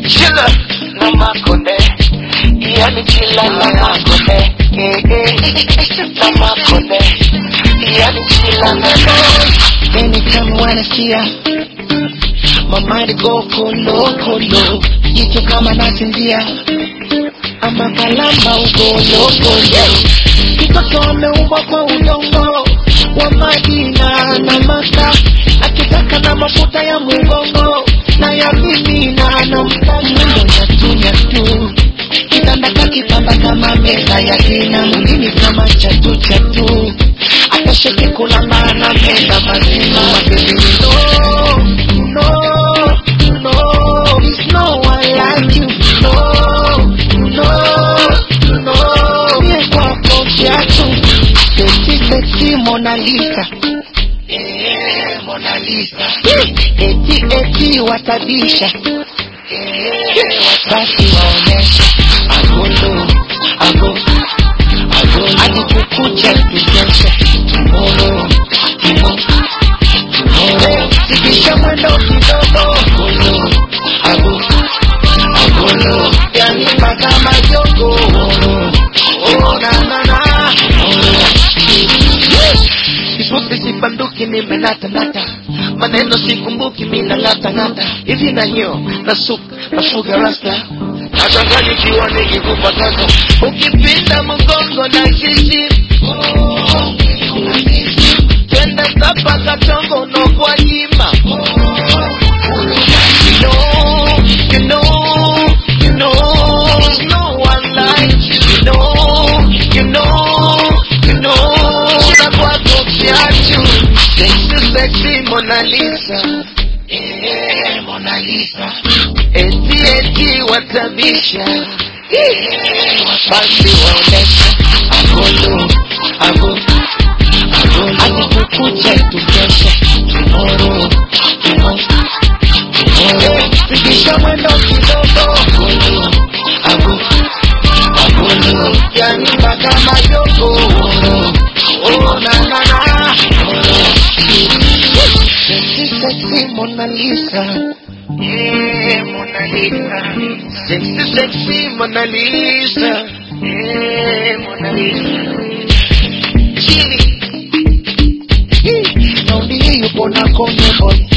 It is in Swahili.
chila na makonde yani chila na makonde Eh, eh, na makonde yani chila na Anytime wanna see ya My mind go kolo kolo Jicho kama nasinzia Ama kalamba ugolo golo Mtoto ameumbwa kwa udongo Wa Madina na Maka Akitaka na mafuta ya mugongo Na ya mimina na mpaka Nyatu nyatu Kitanda kakipamba kama meza ya kina Mwilini kama chatu chatu Atasheke kulamba na menda mazima Baby, no, no, no There's no one like you No, no, no Mie kwako kiatu Sexy, sexy Mona Lisa Eh, Mona Lisa Eti, eti watabisha basi waoneshe agolo ago agolo hadi kukucha tukeshe tumoro tumo tumoro zidisha mwendo kidogo agolo ago agolo yani mpaka majogo oh na na na Kifupi sibanduki nimenatanata maneno sikumbuki mina ngata ngata hivi na nyo na sup na fuga rasta nachanganyikiwa nikikupataka ukipinda mgongo na shishi twende sapa katongo no kwa jima you know, you know, you know, there's no one like you, you know, you know, you know, shida kwako kiatu, sexy, sexy Mona Lisa, eh, Mona Lisa, eti eti watabisha, eh, basi waonesha, agolo, agolo, agolo, hadi kukucha tukeshe, tomorrow, tomorrow, tomorrow, fikisha mwendo kidogo, agolo, agolo, agolo, yani mpaka majogo, oh na na na, sexy sexy Mona Lisa. Yeah, Mona Lisa. Sexy, sexy Mona Lisa. Yeah, Mona Lisa. Chini. Nauli yupo na kone boy.